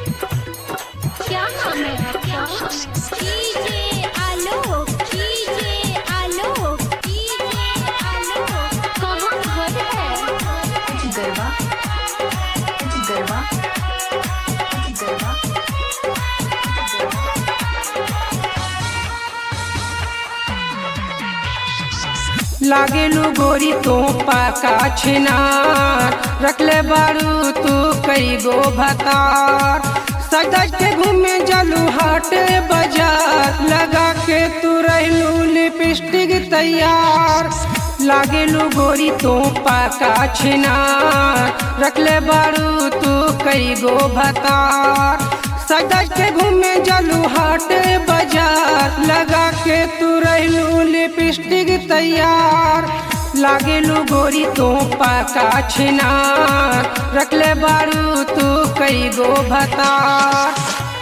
क्या नाम है क्या DJ Alok DJ Alok DJ Alok कहाँ घर है गरबा गरबा गरबा लागेलू गोरी तो पाका छिनार रखले बारू तू कई गो भतार सजज के घूमे जलू हाट बाजार लगा के तू रहलू लिपस्टिक तैयार लागेलू गोरी तो पाका छिनार रखले बारू तू कई गो भतार सजज के घूमे जलू हाट बाजार लगा के तू रहलू लिपस्टिक तैयार लागेलू गोरी तो पाका छिनार रखले बारू तू कई गो भतार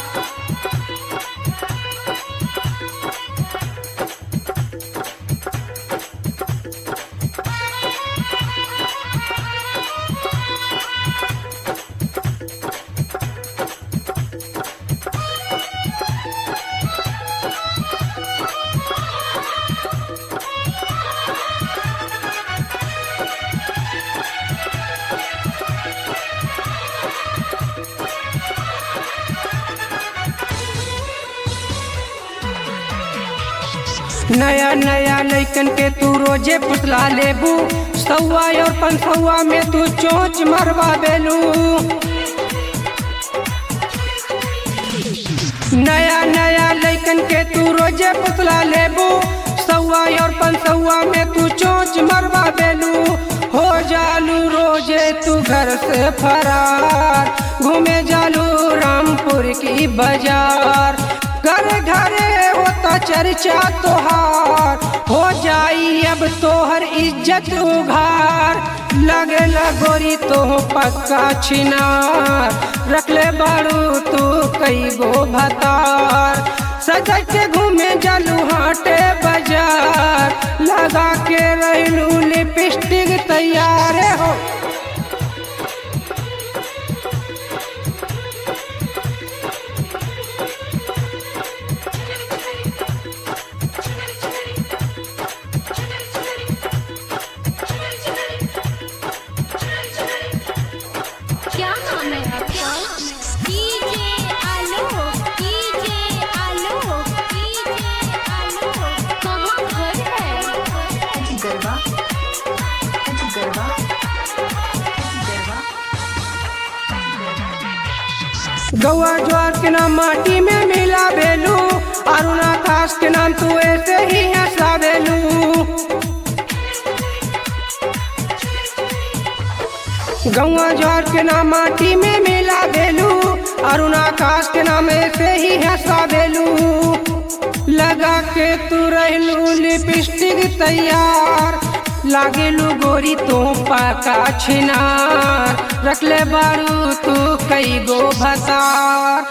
नया नया लैकन के तू रोजे पुतला लेबू सौआ और पंसौआ में तू चोंच मरवा बेलू नया नया लैकन के तू रोजे पुतला लेबू सौआ और पंसौआ में तू चोंच मरवा बेलू हो जालू रोजे तू घर से फरार घूमे जालू रामपुर की बाजार घर घरे होता चर्चा तोहार हो जाई अब तोहर इज्जत उघार लगे गोरी तो पक्का छिनार रखले बारू तू कई गो भतार सजग के घूमे जलू हाटे बाजार लगा के रहलू लिपस्टिक तैयार हो क्या नाम है क्या DJ Alok DJ Alok DJ Alok कहाँ घर है गरबा गरबा गरबा गौआ ज्वार के नाम माटी में मिला बेलू अरुण आकाश के नाम तू ऐसे ही हंसा बेलू गौआ ज्वार के नाम माटी में मिला बेलू अरुण आकाश के नाम ऐसे ही हंसा बेलू लगा के तू रहलू लिपस्टिक तैयार लागेलू गोरी तो पाका छिनार रखले बारू तू कई गो भतार